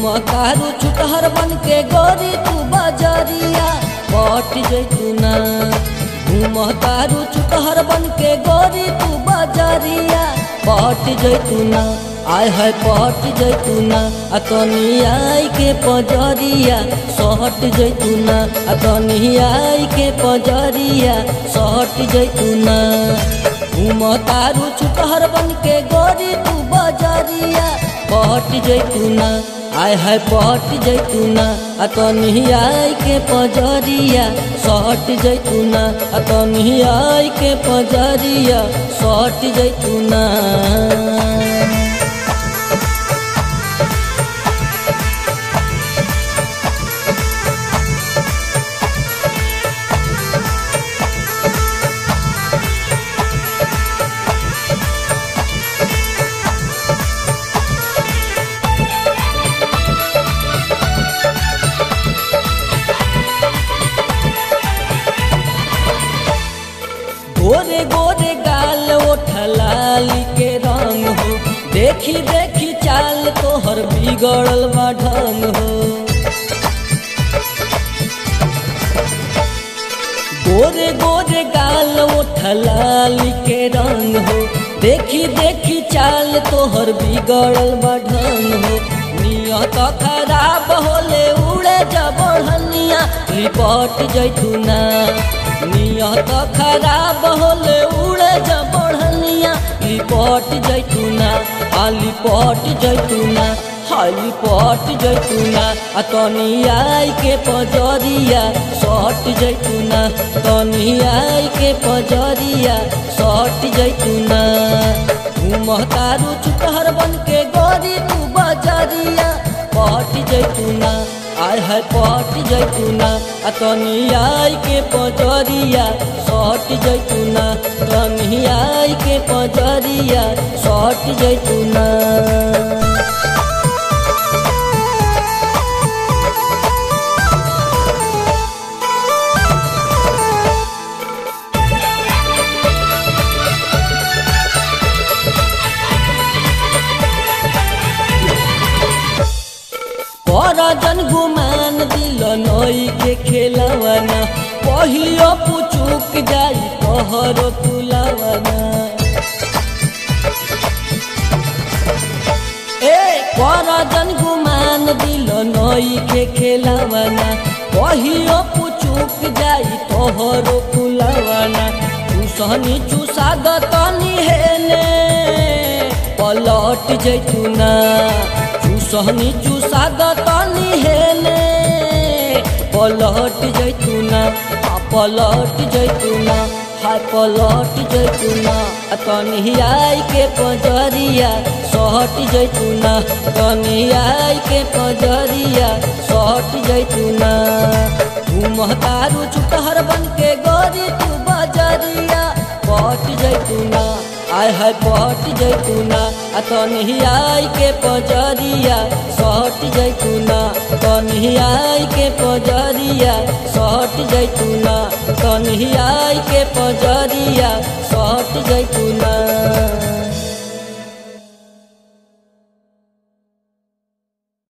घूम तारू छुटहर बन के गोरी तू बजरिया पट जैतूना घूम तारू छुटहर बन के गोरी तू बजरिया पट जैतूना आय है पट जैतूना आ तनी आई के पजरिया सहट जैतूना आ तनी आई के पजरिया सहट जैतूना घूम तारू छुटहर बन के गोरी तू बजरिया पट जैतूना आय है पट जैतूना आ तनी आई के पजरिया सहट जैतूना आ तनी आई के पजरिया सहट जैतूना गोरे गोरे गाल ओठलाली के रंग हो देखी देखी चाल तोहर बिगड़ल बा ढंग हो गोरे गोरे गाल ओठलाली के रंग हो देखी देखी चाल तोहर बिगड़ल बा ढंग हो नियत खराब होले उड़े जबड़निया रिपोर्ट जैतूना नियत खराब होले उड़े जबड़निया लिपट जैतूना आ लिपट जैतूना हाली पट जैतूना आ तनी आई के पजरिया सट जैतूना तनी आई के पजरिया सट जैतूना घूमतारू चुकहर बन के गोरी तू बजरिया पट जैतूना आय है पट जैतूना आ तनी आई के पजरिया सट जैतूना तनी आई के पजरिया सट जैतूना जन गुमान दिल नई के खेलवाना पहिलियो पुचुक जाई तोहरो फुलवाना ए कर जन गुमान दिल नई के खेलवाना पहिलियो पुचुक जाई तोहरो फुलवाना चूसनी चूसा दतनी हेने पलट जैतूना चूसनी चूसा दतनी हेने पलट जैतूना आ पलट जैतूना हाय पलट जैतूना आ तनी आई के पजरिया सहट जैतूना तनी आई के पजरिया सहट जैतूना घूमतारू छुटहर बन के गोरी तू बजरिया पट जैतूना आय है पट जैतूना आ तनी आई के पजरिया सहट जैतूना तनी आई के पजरिया सहट जैतूना तनी आई के पजरिया सहट जैतूना